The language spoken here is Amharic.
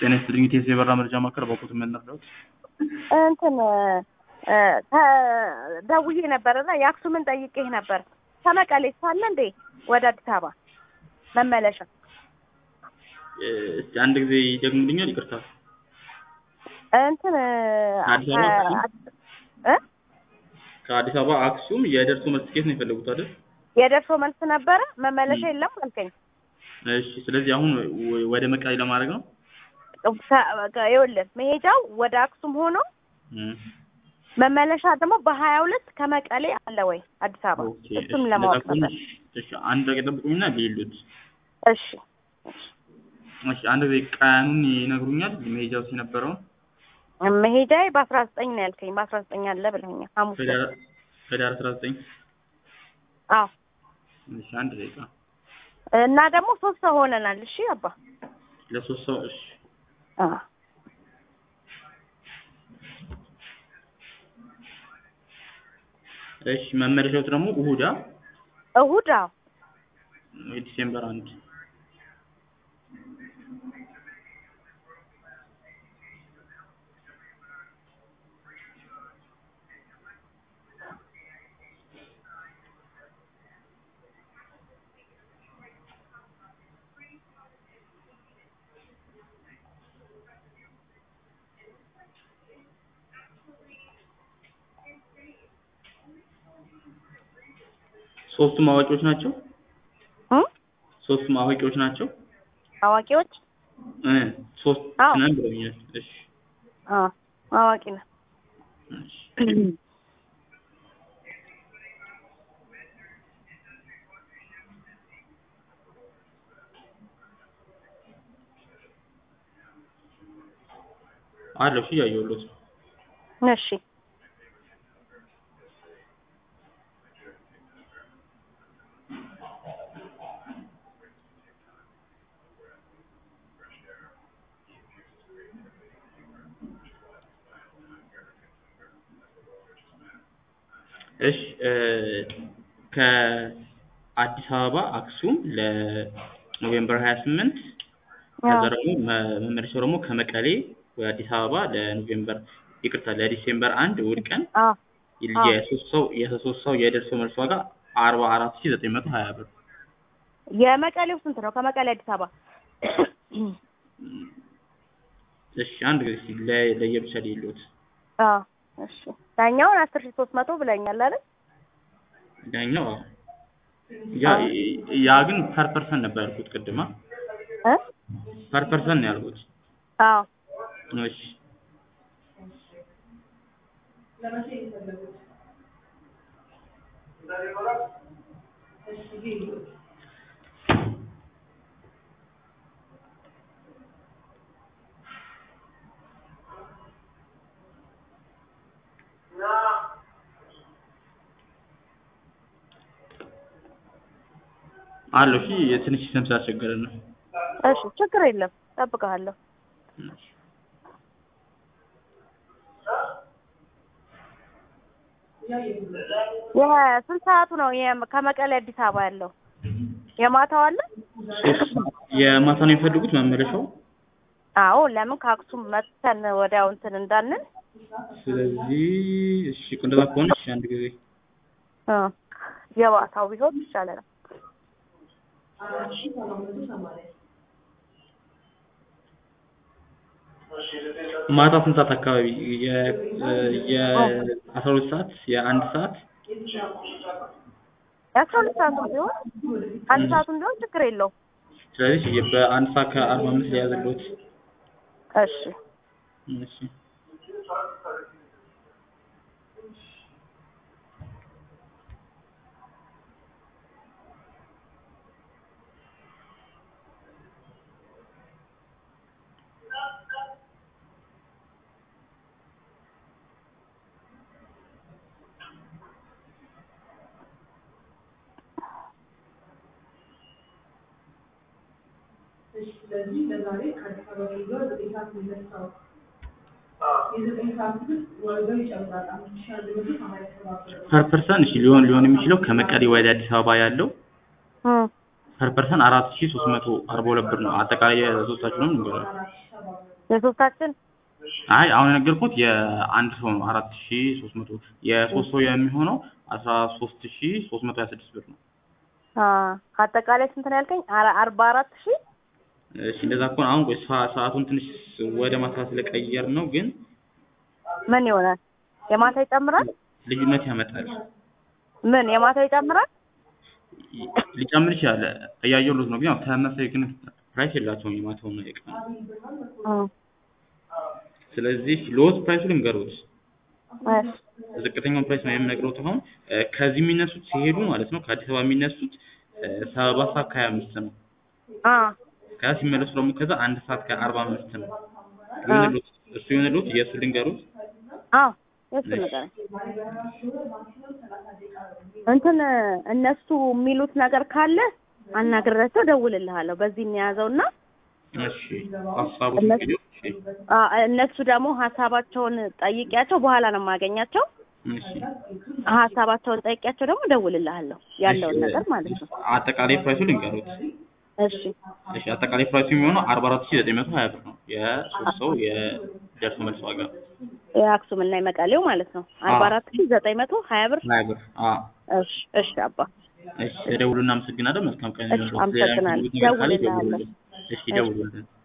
ጤና ይስጥልኝ። ኢቴስ የበራ መረጃ ማዕከል በኩት የምንረዳት እንትን እ ተ- ደውዬ ነበር እና የአክሱምን ጠይቄህ ነበር። ከመቀሌ ሳለ እንዴ ወደ አዲስ አበባ መመለሻ እስቲ አንድ ጊዜ ይደግሙልኛል? ይቅርታ። እንትን አዲስ አበባ አክሱም? እ ከአዲስ አበባ አክሱም የደርሶ መልስ ትኬት ነው የፈለጉት አይደል? የደርሶ መልስ ነበረ መመለሻ የለም አልከኝ። እሺ። ስለዚህ አሁን ወ- ወደ መቀሌ ለማድረግ ነው። ከ- ከ- ይኸውልህ መሄጃው ወደ አክሱም ሆኖ እም፣ መመለሻ ደግሞ በሀያ ሁለት ከመቀሌ አለ ወይ አዲስ አበባ ኦኬ። እሱም እሺ፣ ለማወቅ እንደዛ ከሆነ ነበር። እሺ፣ አንድ ደቂቃ ጠብቁኝና ሊሉት። እሺ እሺ፣ አንድ ጊዜ ቀኑን ይነግሩኛል? መሄጃው የነበረውን መሄጃዬ በአስራ ዘጠኝ ነው ያልከኝ። በአስራ ዘጠኝ አለ ብለኸኛል ሐሙስ ዕለት። ህዳር ህዳር አስራ ዘጠኝ አዎ እሺ፣ አንድ ደቂቃ እና ደግሞ ሶስት ሰው ሆነናል። እሺ አባ ለሶስት ሰው እሺ አዎ እሺ መመለሻው ደግሞ እሁዳ እሁድ አዎ ዲሴምበር አንድ ሶስቱም አዋቂዎች ናቸው። እ ሶስቱም አዋቂዎች ናቸው። አዋቂዎች እ ሶስት አዎ። ነን ብለውኛል። እሺ አዎ አዋቂ ነው። እሺ አለው እሺ እያየሁለት ነው። እሺ እሺ እ ከአዲስ አበባ አክሱም ለኖቬምበር 28 ከዛ አዎ ደግሞ መ- መመለሻው ደግሞ ከመቀሌ ወደ አዲስ አበባ ለኖቬምበር ይቅርታ ለዲሴምበር አንድ እሑድ ቀን አዎ አዎ። የሶስት ሰው የሶስት ሰው የደርሶ መልስ ዋጋ አርባ አራት ሺህ ዘጠኝ መቶ ሀያ ብር የመቀሌው ስንት ነው? ከመቀሌ አዲስ አበባ እሺ አንድ ጊዜ እስኪ ለ- ለየብቻ ሊሉት አዎ እሺ ዳኛውን አስር ሺህ ሶስት መቶ ብለኛል አይደል? ዳኛው አዎ። ያ ያ ግን ፐር ፐርሰን ነበር ያልኩት ቅድማ እ ፐር ፐርሰን ነው ያልኩት አዎ እሺ አለው እሺ የትንሽ ስም ስላስቸገረን ነው እሺ ችግር የለም እጠብቅሃለሁ። እሺ የስንት ሰዓቱ ነው የም- ከመቀሌ አዲስ አበባ ያለው? የማታው አለ? ሶስት የማታ ነው የሚፈልጉት መመለሻው አዎ ለምን ከአክሱም መጥተን ወዲያው እንትን እንዳንል ስለዚህ እሺ እንደዛ ከሆነ እሺ አንድ ጊዜ እ የማታው ቢሆን ይሻለናል። ማታ ስንት ሰዓት አካባቢ የ የ አስራ ሁለት ሰዓት የአንድ ሰዓት የአስራ ሁለት ሰዓቱን ቢሆን አንድ ሰዓቱን ቢሆን ችግር የለውም። ስለዚህ በአንድ ሰዓት ከአርባ አምስት ሊያዝልዎት እሺ እሺ እሺ ስለዚህ ለዛሬ ከአዲስ አበባ ሄዷል። ዘጠኝ ሰዓት ነው የሚነሳው። የዘጠኝ ሰዓት ግን ዋጋው ይጨምራል። አምስት ሺህ አንድ መቶ ሰማንያ ሰባት ብር ነው። ፐር ፐርሰን እሺ ሊሆን ሊሆን የሚችለው ከመቀሌ ወደ አዲስ አበባ ያለው እ ፐር ፐርሰን አራት ሺህ ሶስት መቶ አርባ ሁለት ብር ነው። አጠቃላይ የሶስታችሁንም ንገራል። አራት ሺህ ሰባት መቶ የሶስታችን አይ አሁን የነገርኩት የአንድ ሰው ነው አራት ሺ ሶስት መቶ የሶስት ሰው የሚሆነው አስራ ሶስት ሺ ሶስት መቶ ሀያ ስድስት ብር ነው። አ አጠቃላይ ስንት ነው ያልከኝ? አረ- አርባ አራት ሺህ እሺ እንደዛ ከሆነ አሁን ቆይ ሰዓ- ሰዓቱን ትንሽ ወደ ማታ ስለቀየር ነው ግን ምን ይሆናል? የማታ ይጨምራል? ልዩነት ያመጣል። ምን የማታ ይጨምራል? ሊጨምር ይችላል እያየሁት ነው ግን ያው ተመሳሳይ ግን ፕራይስ የላቸውም የማታውና የቀኑ እም፣ ስለዚህ ሎስ ፕራይሱ ልንገሩት እሺ ዝቅተኛውን ፕራይስ ነው የምነግረውት አሁን እ፣ ከዚህ የሚነሱት ሲሄዱ ማለት ነው ከአዲስ አበባ የሚነሱት እ፣ ሰባት ሰዓት ከሀያ አምስት ነው አ ከዛ ሲመለሱ ደግሞ ከዛ አንድ ሰዓት ከአርባ አምስት ነው ይሁንልዎት እሱ ይሁንልዎት የእሱ ልንገሩት አዎ የሱ ነገር እንትን እነሱ የሚሉት ነገር ካለ አናግሬያቸው እደውልልሃለሁ። በዚህ እንያዘውና እሺ ሀሳቡ እነሱ- እንግዲህ እሺ አ እነሱ ደግሞ ሀሳባቸውን ጠይቂያቸው በኋላ ነው የማገኛቸው። እሺ ሀሳባቸውን ጠይቂያቸው ደግሞ እደውልልሃለሁ ያለውን እሺ፣ ነገር ማለት ነው። አጠቃላይ ፕራይሱ ልንገሩት እሺ እሺ አጠቃላይ ፕራይሱ የሚሆነው አርባ አራት ሺ ዘጠኝ መቶ ሀያ ብር ነው የሶስት ሰው የደርሶ መልስ ዋጋ የአክሱም እና የመቀሌው ማለት ነው አርባ አራት ሺህ ዘጠኝ መቶ ሀያ ብር። ሀያ ብር አዎ እሺ እሺ አባ እሺ ደውሉ እናመሰግናለን መልካም ቀን እሺ፣ አመሰግናለሁ። ነገር ካለ ደውልልሃለሁ። ይደውሉልን እሺ ደውሉልን